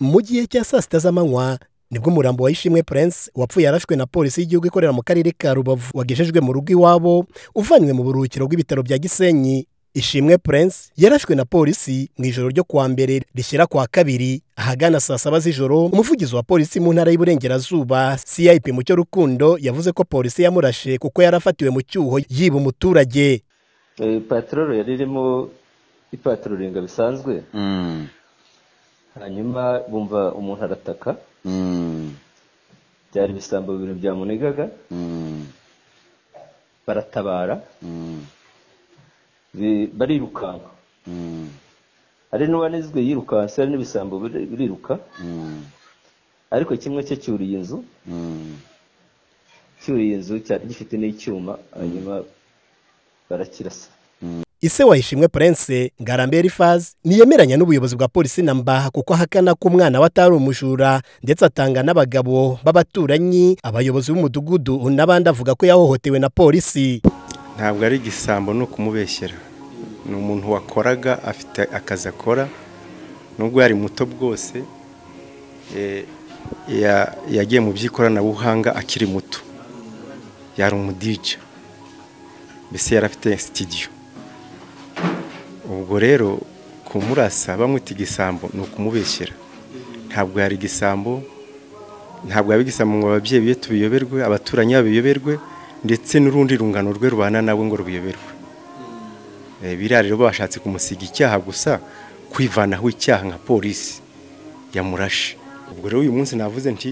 mu gihe cya saa sita z'amanywa nibwo umurambo wa ishimwe prince wapfuye yarashwe na polisi y'igihugu ikorera mu karere ka rubavu wagejejwe mu rugo iwabo uvanywe mu buruhukiro bw'ibitaro bya gisenyi ishimwe prince yarashwe na polisi mu ijoro ryo kuwa mbere rishyira kwa kabiri ahagana saa saba z'ijoro umuvugizi wa polisi mu ntara y'iburengerazuba cip mucyo rukundo yavuze ko polisi yamurashe kuko yari afatiwe mu cyuho yiba umuturage patororo yari irimo ipatururinga bisanzwe hanyuma bumva umuntu arataka byari ibisambo bibiri byamunegaga baratabara barirukanka hari n'uwanizwe yirukanse hari n'ibisambo biriruka ariko kimwe cye cyuriye inzu cyuriye inzu cyari gifite n'icyuma hanyuma barakirasa ise wayishimwe prince ngarambe elifazi ntiyemeranya n'ubuyobozi bwa polisi na mbaha kuko ahakana ko umwana we atari umujura ndetse atanga n'abagabo b'abaturanyi abayobozi b'umudugudu n'abandi avuga ko yahohotewe na polisi ntabwo ari igisambo ni ukumubeshyera ni umuntu wakoraga afite akazi akora nubwo yari muto bwose yagiye mu by'ikoranabuhanga akiri muto yari umudija mbese yari afite sitidiyo ubwo rero kumurasa bamwita igisambo ni ukumubeshyira ntabwo yari igisambo ntabwo yaba igisambo ngo ababyeyi be tubiyoberwe abaturanyi babiyoberwe ndetse n'urundi rungano rwe rubana nabo ngo rubiyoberwe biriya rero bashatse kumusiga icyaha gusa kwivanaho icyaha nka polisi yamurashe ubwo rero uyu munsi navuze nti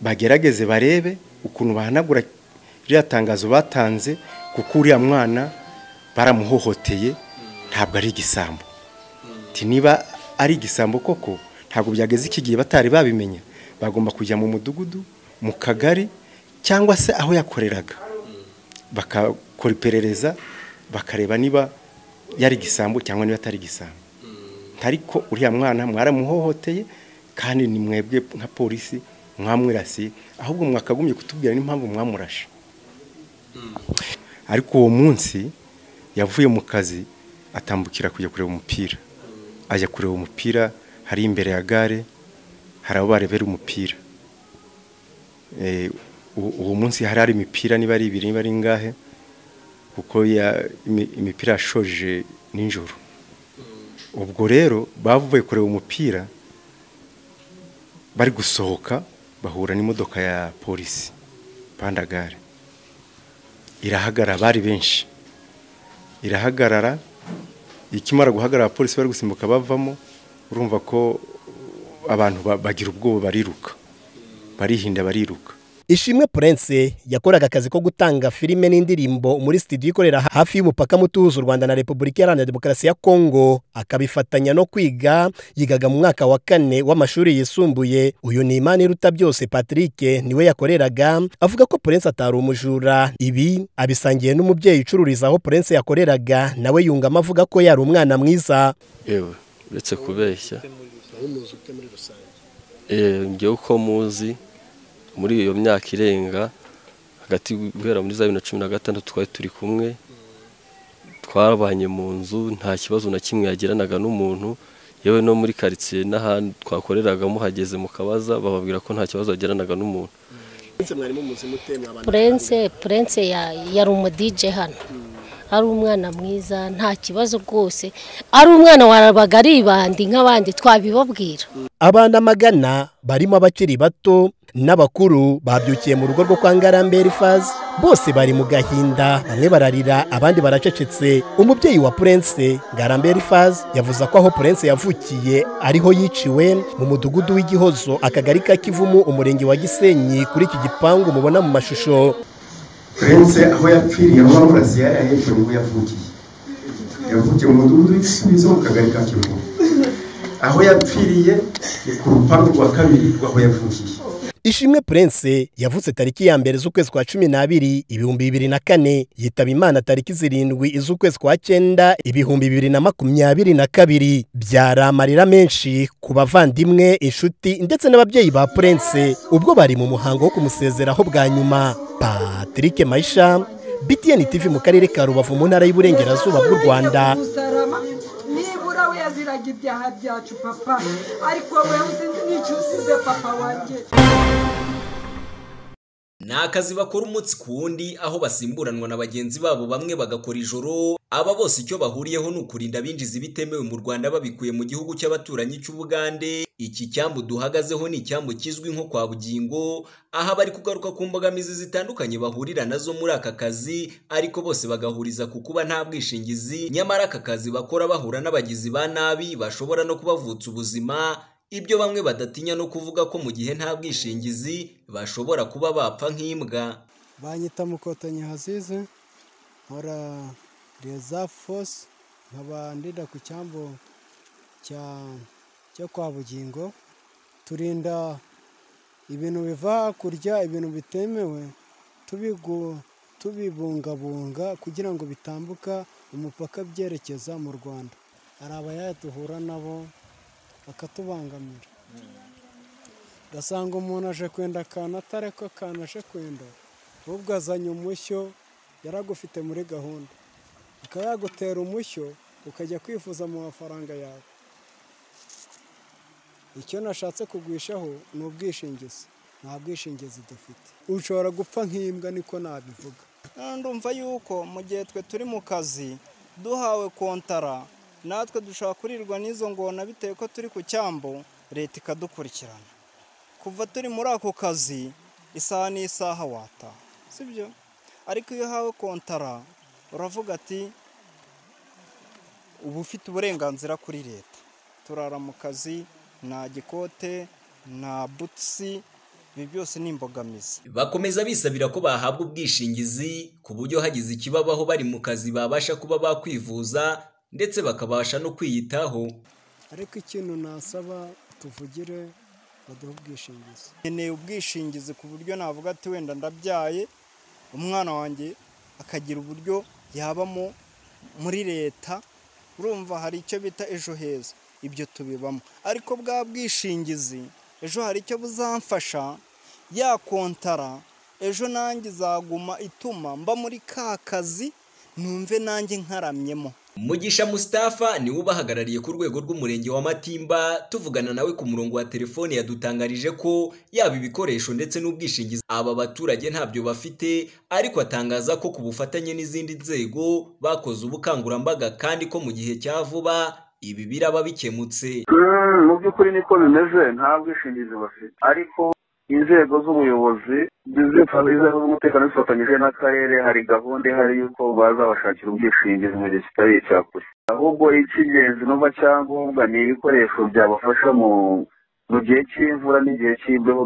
bagerageze barebe ukuntu bahanagura ririya tangazo batanze kuko uriya mwana baramuhohoteye ntabwo ari igisambo niba ari igisambo koko ntabwo byageze iki gihe batari babimenya bagomba kujya mu mudugudu mu kagari cyangwa se aho yakoreraga bakakora iperereza bakareba niba yari igisambo cyangwa niba atari igisambo ariko uriya mwana mwaramuhohoteye kandi ni mwebwe nka polisi mwamwirasiye ahubwo mwakagumye kutubwira n'impamvu mwamurashe ariko uwo munsi yavuye mu kazi atambukira kujya kureba umupira ajya kureba umupira hari imbere ya gare hari aho barebera umupira uwo munsi hari hari imipira niba ari ibiri niba ari ingahe kuko imipira yashoje nijoro ubwo rero bavuye kureba umupira bari gusohoka bahura n'imodoka ya polisi pandagare irahagara bari benshi irahagarara ikimara guhagarara abapolisi bari gusimbuka bavamo urumva ko abantu bagira ubwoba bariruka barihinda bariruka ishimwe prince yakoraga akazi ko gutanga filime n'indirimbo muri studio ikorera hafi y'umupaka muto uhuza u rwanda na repubulika iharanira demokarasi ya kongo akabifatanya no kwiga yigaga mu mwaka wa kane w'amashuri yisumbuye uyu ni imana iruta byose patrick niwe yakoreraga avuga ko prince atari umujura ibi abisangiye n'umubyeyi ucururiza aho prince yakoreraga nawe yungamo avuga ko yari umwana mwiza yewe uretse kubeshya yewe uko muzi muri iyo myaka irenga hagati guhera muri za bibiri na cumi na gatandatu twari turi kumwe twabanye mu nzu nta kibazo na kimwe yagiranaga n'umuntu yewe no muri karitsiye n'ahantu twakoreraga muhageze mu kabaza bababwira ko nta kibazo yagiranaga n'umuntu purense purense yari umudije hano ari umwana mwiza nta kibazo rwose ari umwana warabaga aribandi nk'abandi twabibabwira abana magana barimo abakiri bato n'abakuru babyukiye mu rugo rwo kwa ngarambe elifazi bose bari mu gahinda bamwe bararira abandi baracecetse umubyeyi wa purense ngarambe elifazi yavuze ko aho purense yavukiye ariho yiciwe mu mudugudu w'igihozo akagari ka kivumu umurenge wa gisenyi kuri iki gipangu mubona mu mashusho purense aho yapfiriye aho amarazi yari ahejwe niho yavukiye yavukiye mu mudugudu w'igisubizo mu kagari ka kivumu aho yapfiriye ni ku rupangu rwa kabiri rw'aho yavukiye ishimwe prince yavutse tariki ya mbere z'ukwezi kwa cumi n'abiri ibihumbi bibiri na kane yitaba imana tariki zirindwi z'ukwezi kwa cyenda ibihumbi bibiri na makumyabiri na kabiri byari amarira menshi ku bavandimwe inshuti ndetse n'ababyeyi ba prince ubwo bari mu muhango wo kumusezeraho bwa nyuma patrick mayisha btn tv mu karere ka rubavu mu ntara y'uburengerazuba bw'u rwanda ukaga ibyaha byacu papa ariko wowe sinzi n'icyo usize papa wanjye ni akazi bakora umunsi ku wundi aho basimburanwa na bagenzi babo bamwe bagakora ijoro aba bose icyo bahuriyeho ni ukurinda abinjiza ibitemewe mu rwanda babikuye mu gihugu cy'abaturanyi cy'ubugande iki cyambu duhagazeho ni icyambu kizwi nko kwa bugingo aha bari kugaruka ku mbogamizi zitandukanye bahurira nazo muri aka kazi ariko bose bagahuriza ku kuba nta bwishingizi nyamara aka kazi bakora bahura n'abagizi ba nabi bashobora no kubavutsa ubuzima ibyo bamwe badatinya no kuvuga ko mu gihe nta bwishingizi bashobora kuba bapfa nk'imbwa banyita mukotanyi hasize nkora rezafu fosi nkaba ndida ku cyambu cya cyo kwa bugingo turinda ibintu biva hakurya ibintu bitemewe tubigu tubibungabunga kugira ngo bitambuka umupaka byerekeza mu rwanda hari abayaya duhura nabo bakatubangamira ugasanga umuntu aje kwenda akantu atari ko akantu aje kwenda ahubwo azanye umushyo yaragufite muri gahunda akaba yagutera umushyo ukajya kwifuza mu mafaranga yawe icyo nashatse kugwishaho ni ubwishingizi nta bwishingizi dufite ushobora gupfa nk'imbwa niko nabivuga ndumva yuko mu gihe twe turi mu kazi duhawe kontara natwe dushobora kurirwa n'izo ngona bitewe ko turi ku cyambu leta ikadukurikirana kuva turi muri ako kazi isaha n'isaha wata sibyo ariko iyo uhawe kontara uravuga ati uba ufite uburenganzira kuri leta turara mu kazi nta gikote nta butisi ibi byose ni imbogamizi bakomeza bisabira ko bahabwa ubwishingizi ku buryo hagize ikibabaho bari mu kazi babasha kuba bakwivuza ndetse bakabasha no kwiyitaho ariko ikintu nasaba tuvugire baduha ubwishingizi nkeneye ubwishingizi ku buryo navuga ati wenda ndabyaye umwana wanjye akagira uburyo yabamo muri leta urumva hari icyo bita ejo heza ibyo tubibamo ariko bwa bwishingizi ejo hari icyo buzamfasha yakontara ejo nanjye izaguma ituma mba muri ka kazi numve nanjye nkaramyemo mugisha Mustafa niwe ubahagarariye ku rwego rw'umurenge wa matimba tuvugana nawe ku murongo wa telefone yadutangarije ko yaba ibikoresho ndetse n'ubwishingizi aba baturage ntabyo bafite ariko atangaza ko ku bufatanye n'izindi nzego bakoze ubukangurambaga kandi ko mu gihe cya vuba ibi biraba bikemutse mu by'ukuri niko bimeze nta bwishingizi bafite ariko inzego z'ubuyobozi inzego z'umutekano zifatanyije n'akarere hari gahunda ihari y'uko bazabashakira ubwishingizi mu gihe kitari icya kure ahubwo icy'ingenzi n'uba cyangombwa ni ibikoresho byabafasha mu gihe cy'imvura n'igihe cy'imbeho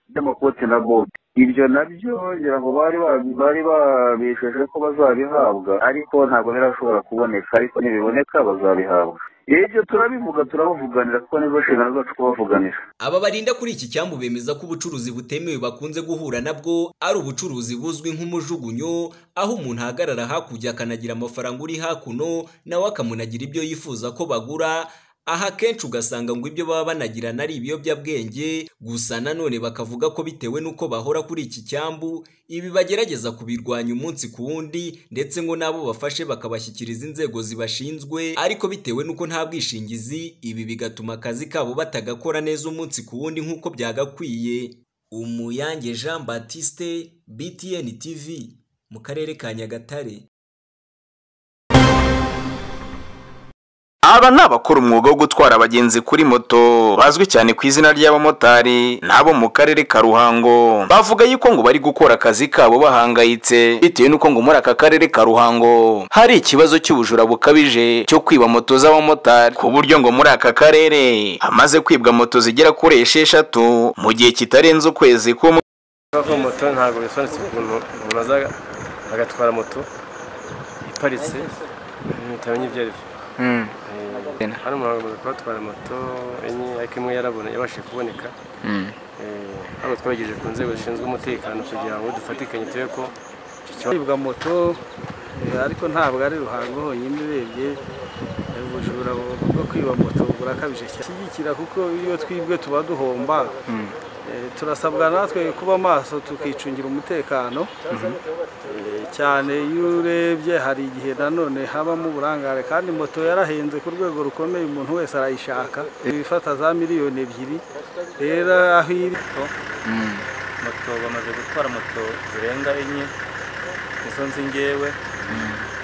by'amakoti na bote ibyo nabyo ngira ngo bari bari babisheje ko bazabihabwa ariko ntabwo birashobora kuboneka ariko nibiboneka bazabihabwa ibyo turabivuga turabavuganira kuko nizo nshingano zacu kubavuganira aba barinda kuri iki cyambu bemeza ko ubucuruzi butemewe bakunze guhura nabwo ari ubucuruzi buzwi nk'umujugunyo aho umuntu ahagarara hakurya akanagira amafaranga uri hakuno nawe akamunagira ibyo yifuza ko bagura aha akenshi ugasanga ngo ibyo baba banagirana ari ibiyobyabwenge gusa nanone bakavuga ko bitewe n'uko bahora kuri iki cyambu ibi bagerageza kubirwanya umunsi ku wundi ndetse ngo n'abo bafashe bakabashyikiriza inzego zibashinzwe ariko bitewe n'uko nta bwishingizi ibi bigatuma akazi kabo batagakora neza umunsi ku wundi nk'uko byagakwiye umuyange jean batiste btn tv mu karere ka nyagatare aba ni abakora umwuga wo gutwara abagenzi kuri moto bazwi cyane ku izina ry'abamotari n'abo mu karere ka ruhango bavuga yuko ngo bari gukora akazi kabo bahangayitse bitewe n'uko ngo muri aka karere ka ruhango hari ikibazo cy'ubujura bukabije cyo kwiba moto z'abamotari ku buryo ngo muri aka karere hamaze kwibwa moto zigera kuri esheshatu mu gihe kitarenze ukwezi kumwe moto ntabwo bisobanutse ukuntu umuntu aza agatwara moto iparitse bitamenya ibyo ari byo hano umuntu agomba kubatwara moto enye ariko imwe yarabona yabashije kuboneka hano twagejeje ku nzego zishinzwe umutekano kugira ngo dufatikanye turebe ko kwibwa moto ariko ntabwo ari ruhango honyine urebye ubujura bwo kwiba moto burakabije shyigikira kuko iyo twibwe tuba duhomba turasabwa natwe kuba maso tukicungira umutekano cyane iyo urebye hari igihe nanone habamo uburangare kandi moto yarahenze ku rwego rukomeye umuntu wese arayishaka ibifata za miliyoni ebyiri rero aho iri moto bamaze gutwara moto zirenga enye nizo nzi ngewe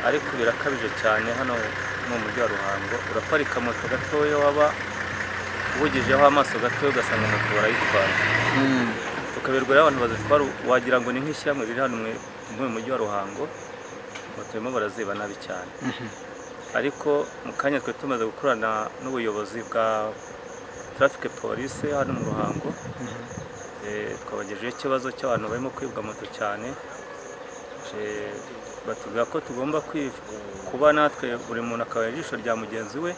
ariko birakabije cyane hano mu mujyi wa ruhango uraparika moto gatoya waba ubugijeho amaso gatoya ugasanga moto barayitwara tukaberwa n'abantu bazitwara wagira ngo ni nk'ishyirahamwe riri hano mu- muri uyu mujyi wa ruhango moto barimo baraziba nabi cyane ariko mu kanya twe tumaze gukorana n'ubuyobozi bwa traffic police hano mu ruhango Eh, twabagejeho ikibazo cy'abantu barimo kwibwa moto cyane Eh, batubwira ko tugomba kwi- kuba natwe buri muntu akaba ijisho rya mugenzi we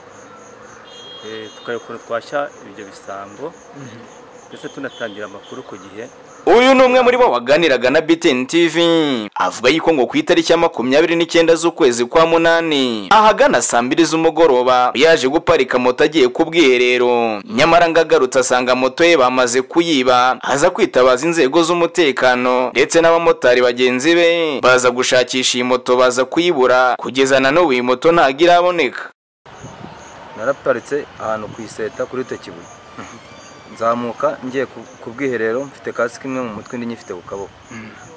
Eh, tukareba ukuntu twashya ibyo bisambo ndetse tunatangira amakuru ku gihe uyu ni umwe muri bo waganiraga na BTN TV avuga yuko ngo ku itariki ya makumyabiri n'icyenda z'ukwezi kwa munani ahagana saa mbiri z'umugoroba yaje guparika moto agiye ku bwiherero nyamara ngo agarutse asanga moto ye bamaze kuyiba aza kwitabaza inzego z'umutekano ndetse n'abamotari bagenzi be baza gushakisha iyi moto baza kuyibura kugeza na n'ubu iyi moto ntabwo iraboneka naraparitse ahantu ku iseta kuri tekibuye nzamuka ngiye ku- ku bwiherero mfite kasike imwe mu mutwe indi nyifite ku kaboko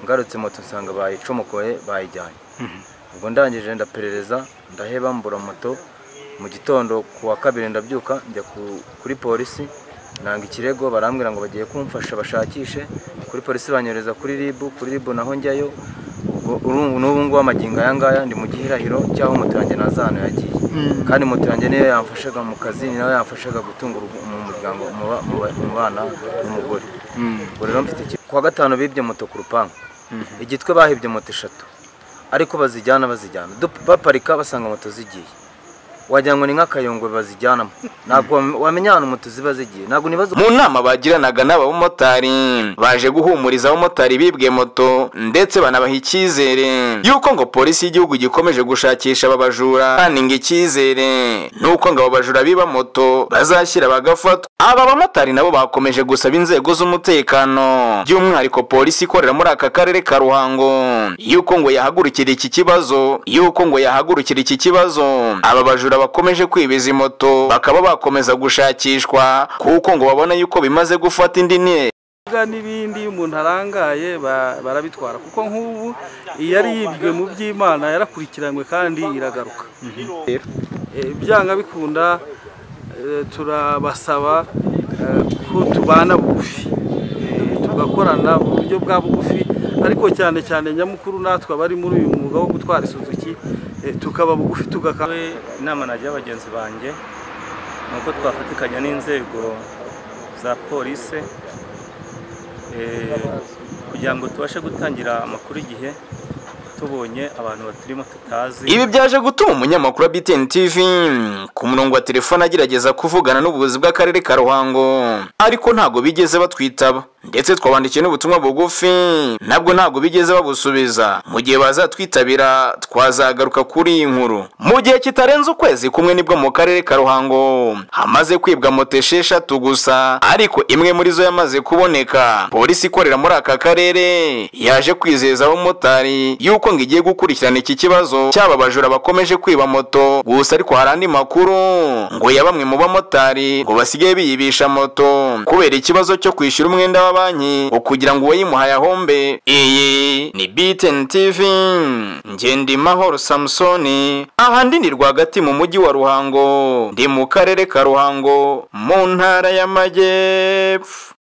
ngarutse moto nsanga bayicomokoye bayijyanye ubwo ndangije ndaperereza ndaheba mbura moto mu gitondo ku wa kabiri ndabyuka njya ku- kuri polisi nanga ikirego barambwira ngo bagiye kumfasha bashakishe kuri polisi banyohereza kuri ribu kuri ribu naho njyayo ubwo urumva n'ubu ngubu amagingo aya ngaya ndi mu gihirahiro cy'aho moto yanjye naza ahantu yagiye kandi moto yanjye niyo yamfashaga mu kazi ni nayo yamfashaga gutunga urugo- mu muryango mu ba- mu ba- mu bana n'umugore ubwo rero mfite iki- ku wa gatanu bibye moto ku rupangu igitwe bahibye moto eshatu ariko bazijyana bazijyana Dup- baparika basanga moto zigiye wagira ngo ni nk'akayongo bazijyanamo ntabwo wam- wamenya ahantu moto ziba zigiye ntabwo nibaza mu nama bagiranaga n'abamotari baje guhumuriza abamotari bibwe moto ndetse banabaha icyizere y'uko ngo polisi y'igihugu gikomeje gushakisha aba bajura kandi ngo icyizere n'uko ngo aba bajura biba moto bazashyira bagafatwa aba bamotari nabo bakomeje gusaba inzego z'umutekano by'umwihariko polisi ikorera muri aka karere ka ruhango y'uko ngo yahagurukira iki kibazo y'uko ngo yahagurukira iki kibazo aba bajura bakomeje kwibiza imoto bakaba bakomeza gushakishwa kuko ngo babona yuko bimaze gufata indi ntera Ibibuga n'ibindi iyo umuntu arangaye ba- barabitwara kuko nk'ubu iyari yibwe mu by'imana yarakurikiranywe kandi iragaruka Eh, byanga bikunda eh, turabasaba eh, ko tubana bugufi Eh, tugakorana mu buryo bwa bugufi ariko cyane cyane nyamukuru natwe abari muri uyu mwuga wo gutwara isuzuki eh, tukaba bugufi tugakora inama nagira bagenzi banjye ni uko twafatikanya n'inzego za polisi eh, kugira ngo tubashe gutangira amakuru igihe tubonye abantu baturimo tutazi ibi byaje gutuma umunyamakuru wa BTN TV ku murongo wa telefone agerageza kuvugana n'ubuyobozi bw'akarere ka Ruhango ariko ntago bigeze batwitaba ndetse twabandikiye n'ubutumwa bugufi nabwo ntago bigeze babusubiza mu gihe bazatwitabira twazagaruka kuri iyi nkuru mu gihe kitarenze ukwezi kumwe nibwo mu karere ka Ruhango hamaze kwibwa moto esheshatu gusa ariko imwe muri zo yamaze kuboneka polisi ikorera muri aka karere yaje kwizeza abamotari yuko ngo igiye gukurikirana iki kibazo cy'aba bajura bakomeje kwiba moto gusa ariko hari andi makuru ngo ya bamwe mu bamotari ngo basigaye biyibisha moto kubera ikibazo cyo kwishyura umwenda wa banki ngo kugira ngo uwayimuhaye ahombe iyi ni BTN TV Ngendimahoro Samsoni ahandi ni rwagati mu mujyi wa Ruhango ndi mu karere ka Ruhango mu ntara y'Amajyepfo